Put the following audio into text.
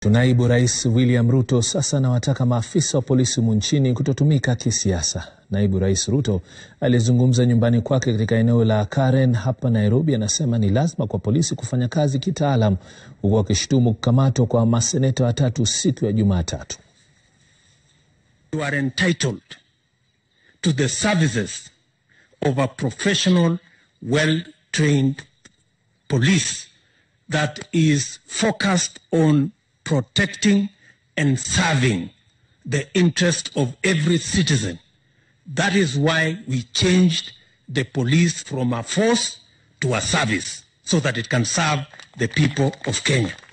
Naibu Rais William Ruto sasa anawataka maafisa wa polisi humu nchini kutotumika kisiasa. Naibu Rais Ruto aliyezungumza nyumbani kwake katika eneo la Karen hapa Nairobi anasema ni lazima kwa polisi kufanya kazi kitaalam, huku akishutumu kukamatwa kwa maseneta watatu siku ya Jumatatu. You are entitled to the services of a professional, well-trained police that is focused on protecting and serving the interest of every citizen. That is why we changed the police from a force to a service so that it can serve the people of Kenya.